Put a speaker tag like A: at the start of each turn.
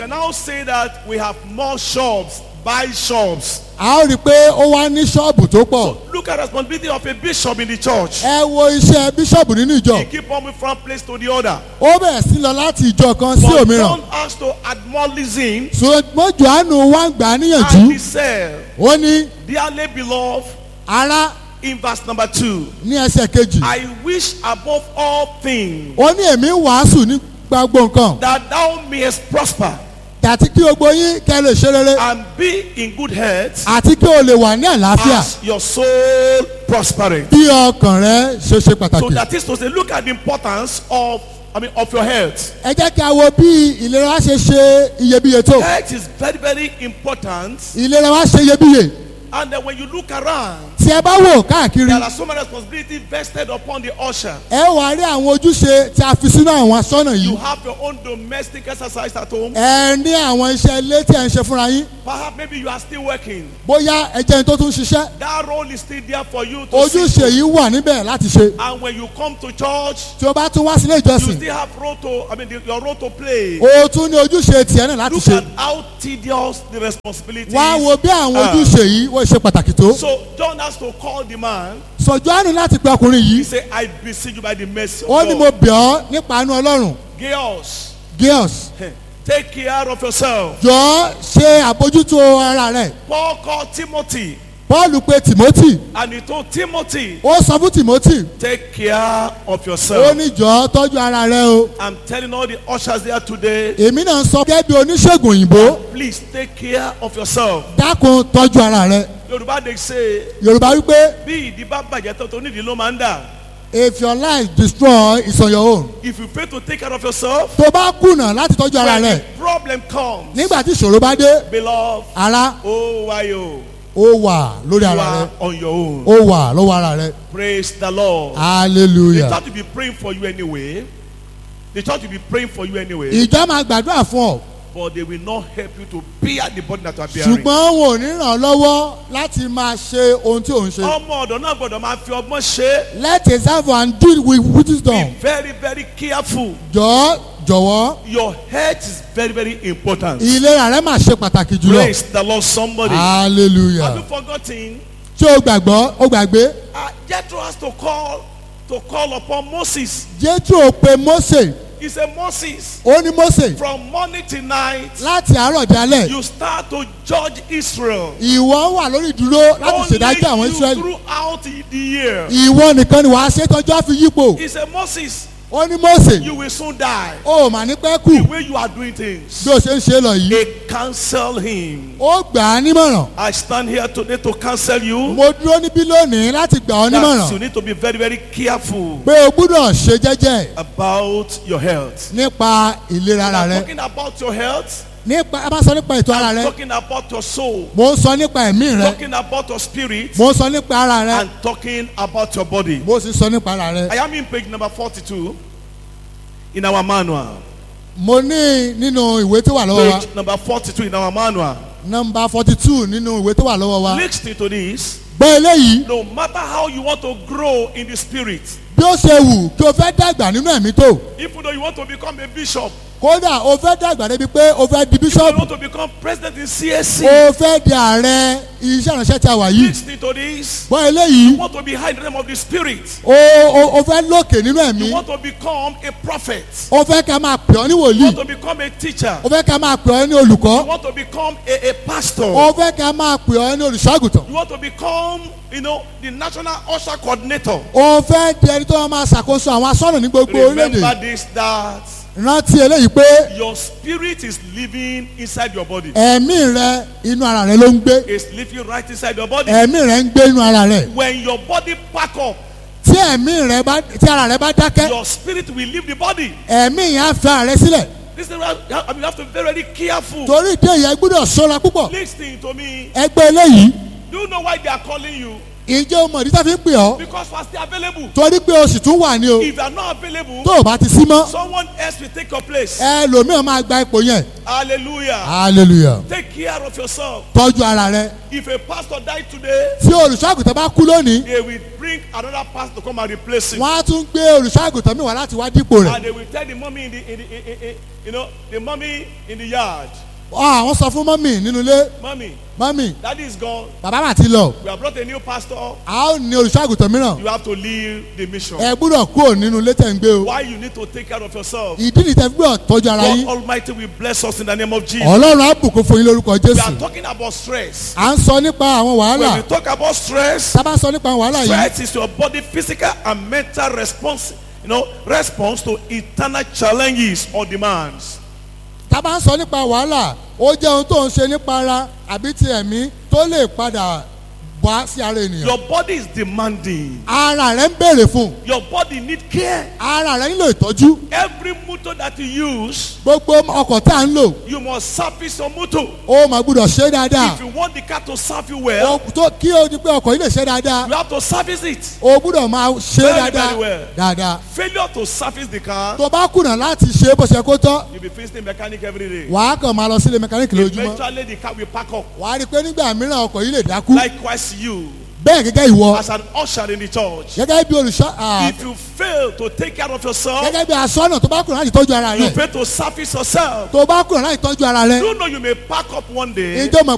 A: can now say that we have more shops, buy shops.
B: a ó rí i pé ó wá ní ṣọ́ọ̀bù tó pọ̀
A: Look at the responsibility of a bishop in the church.
B: ẹ wo iṣẹ́ bíṣọ̀bù nínú ìjọ
A: He keep on moving from place to the other.
B: ó bẹ̀rẹ̀ sí lọ láti ìjọ kan sí
A: But
B: òmíràn
A: John has to admonish him
B: ṣùgbọ́n johannu wá ń gbà á
A: and
B: níyànjú
A: he said,
B: ó ní
A: Dearly beloved,
B: ará
A: in verse number two,
B: ní ẹsẹ̀ kejì
A: I wish above all things
B: ó ní èmi ń wàásù ní gbogbo nǹkan
A: that thou mayest prosper
B: àti kí gbogbo yín kẹ́ lè ṣe rere
A: and be in good health
B: àti kí o lè wà ní àlàáfíà
A: as your soul prospereth.
B: bí ọkàn rẹ ṣe ṣe
A: So
B: pàtàkì.
A: that is to say, look at the importance of, I mean, of your health.
B: ẹ jẹ́ kí a wo bí ìlera ṣe ṣe iyebíye tó
A: Health is very, very important.
B: ìlera wa ṣe iyebíye
A: And then when you look around,
B: tí ẹ bá wò káàkiri
A: there are so many responsibilities vested upon the usher.
B: ẹ wà rí àwọn ojúṣe tí a fi sínú àwọn aṣọ́nà
A: You
B: yìí
A: have your own domestic exercise at home.
B: ẹ ní àwọn iṣẹ́ ilé tí ẹ ń ṣe fúnra yín
A: Perhaps maybe you are still working.
B: bóyá ẹ jẹ́ ẹni tó tún ṣiṣẹ́
A: That role is still there for you to see.
B: ojúṣe yìí wà níbẹ̀ láti ṣe
A: And when you come to church,
B: tí o bá tún wá sílé
A: you
B: ìjọsìn
A: still have role to, I mean, the, your role to play.
B: o tún ní ojúṣe tiẹ̀ náà láti
A: Look
B: ṣe
A: at how tedious the responsibility
B: wá wo
A: is.
B: bí àwọn
A: Ah.
B: ojúṣe yìí wọ́n ṣe pàtàkì tó
A: So John has to call the man.
B: sọ̀jọ́ àánú láti pe ọkùnrin
A: He
B: yìí
A: said, I beseech you by the mercy
B: ó ní
A: of
B: mo
A: God.
B: bẹ̀ ọ́ nípa àánú ọlọ́run
A: Girls,
B: girls
A: take care of yourself.
B: jọ ṣe àbójútó ara rẹ
A: Paul called Timothy
B: paul pe timothy
A: and he told Timothy,
B: ó sọ fún timothy
A: take care of
B: ó
A: yourself.
B: ní jọ tọ́jú ara rẹ o
A: I'm telling all the ushers there today,
B: èmi náà sọ gẹ́gẹ́ bí oníṣègùn òyìnbó
A: please take care of yourself.
B: dákun tọ́jú ara rẹ
A: Yorùbá dey say,
B: yorùbá wípé
A: bí ìdí bá bàjẹ́ tó tó nídìí ló máa ń dà.
B: if your life destroy it's on your own
A: If you fail to take care of yourself,
B: tó bá kùnà láti tọ́jú ara
A: when
B: rẹ
A: the problem comes,
B: nígbà tí ìṣòro bá dé
A: beloved,
B: ara
A: oh why oh,
B: ó wà lórí
A: you
B: ara
A: are
B: rẹ
A: on your own.
B: ó wà lọ́wọ́ ara rẹ
A: Praise the Lord. The
B: hallelujah
A: church will be praying for you anyway. The church will be praying for you anyway.
B: ìjọ máa gbàdúrà fún ọ
A: But they will not help you to bear the burden that you are bearing.
B: ṣùgbọ́n wọn ò ní ràn ọ́ lọ́wọ́ láti máa ṣe ohun tí ò ń ṣe.
A: ọmọ ọ̀dọ̀ náà gbọ́dọ̀ máa fi ọgbọ́n ṣe.
B: let a servant do it with
A: Be
B: wisdom.
A: very very careful.
B: jọ jọ̀wọ́
A: Your health is very very important.
B: ìlera rẹ máa ṣe pàtàkì jùlọ.
A: Praise the Lord somebody. Have
B: hallelujah.
A: you forgotten?
B: ṣé o gbàgbọ́ o gbàgbé.
A: Uh, Jethro has to call to call upon Moses.
B: jethro pe mose
A: He said, Moses,
B: ó ní mose
A: from morning till night,
B: láti àárọ̀ dalẹ̀
A: you start to judge Israel.
B: ìwọ wà lórí ìdúró láti ṣèdájọ́ àwọn
A: Only you
B: israẹli.
A: throughout the the year.
B: ìwọ nìkan ni wàá ṣe tọ́jú àfi yípo.
A: He said, Moses,
B: ó ní mose
A: you will soon die.
B: ó mà ní pẹ́
A: The
B: kù
A: way you are doing things.
B: bí o ṣe ń ṣe lọ yìí.
A: They cancel him.
B: ó gbà á nímọ̀ràn.
A: I stand here today to cancel you.
B: mo dúró níbí lónìí láti gbà ọ́
A: That you
B: nímọ̀ràn
A: need to be very, very careful
B: pé o gbúdọ̀ ṣe jẹ́jẹ́
A: about your health.
B: nípa ìlera ara
A: I'm
B: rẹ
A: talking about your health.
B: nípa a bá sọ nípa ètò ara
A: I'm
B: rẹ
A: talking about your soul.
B: mo ń sọ nípa ẹ̀mí rẹ
A: Talking about your spirit.
B: mo ń sọ nípa ara rẹ
A: And talking about your body.
B: mo sì ń sọ nípa ara rẹ
A: I am in page number 42 in our manual.
B: mo ní nínú ìwé tó wà lọ́wọ́ wa
A: Page number 42 in our manual.
B: nọmba forty two nínú ìwé tó wà lọ́wọ́ wa
A: Listen to this.
B: gbọ́ eléyìí
A: No matter how you want to grow in the spirit,
B: bí ó ṣe wù kí o fẹ́ dàgbà nínú ẹ̀mí tó
A: even though you want to become a bishop,
B: kódà o fẹ́ dàgbà débi pé o fẹ́ di
A: if you
B: bíṣọ́ọ̀bù
A: want to become president in CSC,
B: o fẹ́ di ààrẹ iṣẹ́ ìránṣẹ́ tí a wà yìí
A: listen to this.
B: gbọ́ eléyìí
A: You want to be high in the name of the spirit.
B: o o o fẹ́ lókè nínú ẹ̀mí
A: You want to become a prophet.
B: o fẹ́ ká máa pè ọ́ ní
A: You
B: wòlíì
A: want to become a teacher.
B: o fẹ́ ká máa pè ọ́ ní
A: You
B: olùkọ́
A: want to become a, a pastor.
B: o fẹ́ ká máa pè ọ́ ní olùṣọ́àgùtàn
A: You want to become, you know, the national usher coordinator.
B: o fẹ́ di ẹni tó máa ṣàkóso àwọn asọ́nà ní gbogbo orílẹ̀-èdè
A: Remember this that
B: rántí eléyìí pé
A: your spirit is living inside your body.
B: ẹ̀mí rẹ inú ara rẹ ló ń gbé
A: It's living right inside your body.
B: ẹ̀mí rẹ ń gbé inú ara rẹ
A: When your body pack up,
B: tí ẹ̀mí rẹ bá tí ara rẹ bá dákẹ́
A: your spirit will leave the body.
B: ẹ̀mí yẹn á fi ara rẹ sílẹ̀
A: This is why I mean, you have to be very, very careful.
B: torí ìdí èyí ẹ gbọ́dọ̀ ṣọ́ra púpọ̀
A: Listen to me.
B: ẹgbẹ́ eléyìí
A: Do you know why they are calling you?
B: ǹjẹ́ o mọ̀ ní tàbí ń pè ọ́
A: Because we are still available.
B: torí pé o sì tún wà ní o
A: If you are not available,
B: tó o bá ti sí mọ́
A: someone else will take your place.
B: ẹlòmíràn máa gba ipò yẹn
A: Hallelujah.
B: hallelujah
A: Take care of yourself.
B: tọ́jú ara rẹ
A: If a pastor died today,
B: tí olùṣọ́àgùtàn bá kú lónìí
A: they will bring another pastor to come and replace him.
B: wọ́n á tún gbé olùṣọ́àgùtàn mi wá láti wá dípò rẹ̀
A: And they will tell the mommy in the, in the in, in, in, you know, the mommy in the yard,
B: Ọ, àwọn sọ fún mọ́mì nínú ilé
A: mommy,
B: mọ́mì
A: daddy is gone.
B: bàbá mà ti lọ
A: We have brought a new pastor.
B: a ó ní olùṣọ́àgùtàn mìíràn
A: You have to leave the mission.
B: ẹ gbúdọ̀ kúrò nínú ilé tẹ̀ ń gbé o
A: Why you need to take care of yourself?
B: ìdí nìtẹ́ gbúdọ̀ tọ́jú ara
A: God
B: yín
A: Almighty will bless us in the name of Jesus.
B: ọlọ́run á bùkún fún yín lórúkọ
A: We
B: jésù
A: are talking about stress.
B: à ń sọ nípa àwọn wàhálà
A: When we talk about stress,
B: tá a bá sọ nípa àwọn wàhálà yìí
A: stress is your body physical and mental response, you know, response to internal challenges or demands.
B: tá a bá ń sọ nípa wàhálà ó jẹ́ ohun tó ń ṣe nípa ara àbí ti ẹ̀mí tó lè padà wá sí ara ènìyàn
A: Your body is demanding.
B: ara rẹ ń béèrè fún
A: Your body need care.
B: ara rẹ nílò ìtọ́jú
A: Every motor that you use,
B: gbogbo ọkọ̀ tá à ń lò
A: you must service your motor.
B: ó máa gbúdọ̀ ṣe é dáadáa
A: If you want the car to serve you well,
B: Ó- tó- kí o di pé ọkọ̀ yìí lè ṣe dáadáa
A: you have to service it.
B: o gbúdọ̀ máa ṣe é
A: Very,
B: dáadáa
A: very well.
B: dáadáa
A: Failure to service the car,
B: tó bá kùnà láti ṣe é bó ṣe kó tọ́
A: you'll be facing mechanic every day.
B: wàá kàn máa lọ sílé mẹkáníìkì lójúmọ́
A: Eventually, the car will pack up.
B: wàá rí i pé nígbà mìíràn ọkọ̀ yìí lè dákú
A: Likewise, you,
B: bẹ́ẹ̀ gẹ́gẹ́ ìwọ
A: as an usher in the church,
B: gẹ́gẹ́ bí olùṣọ́ à,
A: if you fail to take care of yourself,
B: gẹ́gẹ́ bí aṣọ́nà tó bá kùnà láti tọ́jú ara
A: you
B: rẹ̀
A: fail to service yourself.
B: tó bá kùnà láti tọ́jú ara rẹ̀
A: You know you may pack up one day
B: ìjọ mọ̀